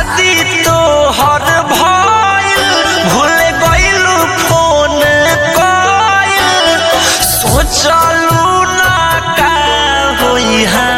शादी तो हर भइल भूल गइलू फोन कइल सोचलू ना का होई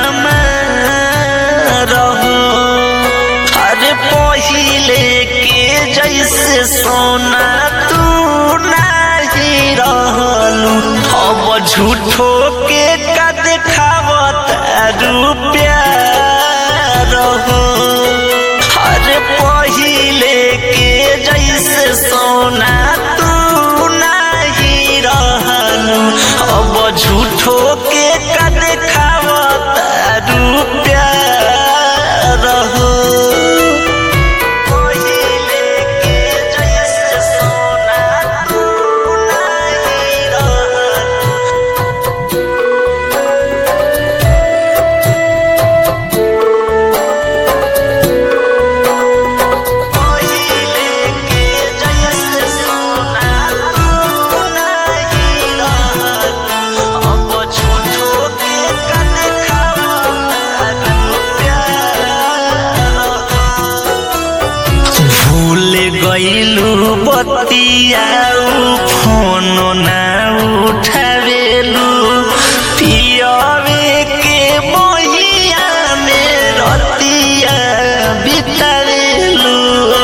हमार हो अरे पहिले के जैसे सोना तू नहीं रहलू अब झूठो के का देखावत रुपया रहो अरे पहिले के जैसे सोना तू नहीं रहलू अब झूठो के का देखावत रुपया रहो पहिले के जैसे सोना तू नहीं रहलू पहिले के जैसे सोना तू नहीं रहलू अब झूठो के का देखावत भूल गइलू बतियाऊ फोन ना उठावेलू पियवे के बहिया में रतिया बितावेलू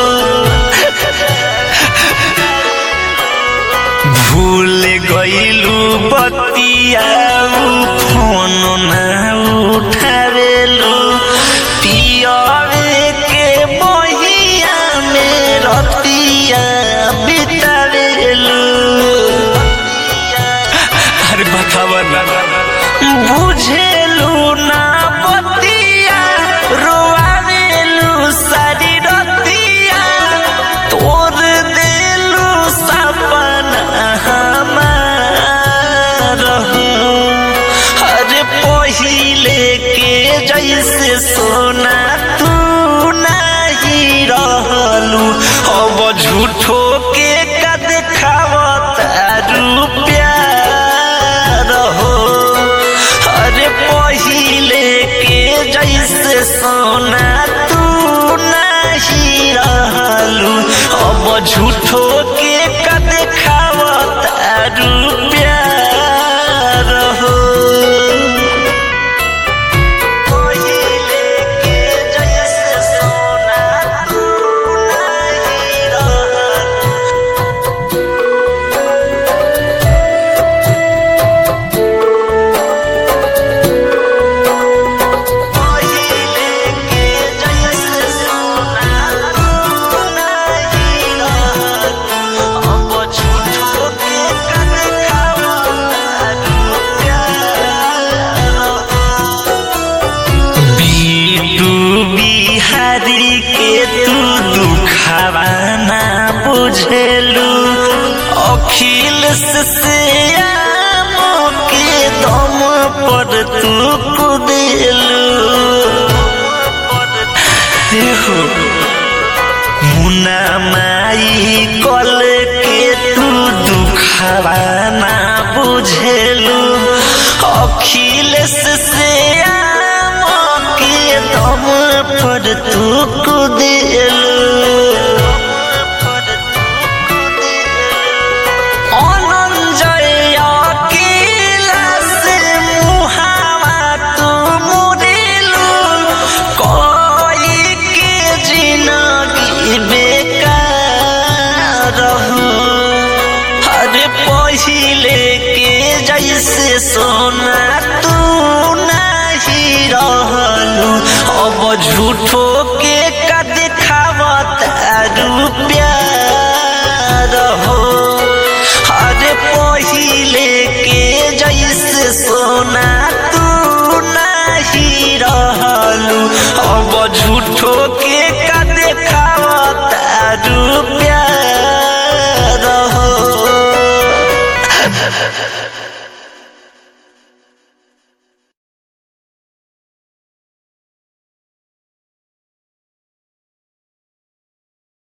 भूल गइलू बतियाऊ फोन ना उठावेलू पियवे के बहिया में रतिया बितावेलू अरे बतावा ना बुझेलू ना बतिया रोआवेलू सारी रतिया तोर देलू सपना हमार हो। अरे पहिले के जैसे सोना तू नहीं रहलू अब झूठो के का देखावत रुपया रहो अरे पहिले के जैसे सोना तू नहीं रहलू अब झूठो के का देखावत रुपया रहो पहिले के जैसे सोना तू नहीं रहलू पहिले के जैसे सोना तू नहीं रहलू अब झूठो के का देखावत रुपया बीटू बिहारी के तू दुखावा ना बुझेलू अखिल से के दम पर तू कुदेलू देखो मुना माई कल के तू दुखावा ना बुझेलू अखिलेश से के दम पर तू कुदेलू अनंजय अकेला से मुहावा तू मुड़ेलू कोई के जिंदगी बेकार हो अरे पहिले के जैसे सोना तू नहीं रहलू अब झूठो के का देखावत रुपया रहो अरे पहिले के जैसे सोना तू नहीं रहलू अब झूठो के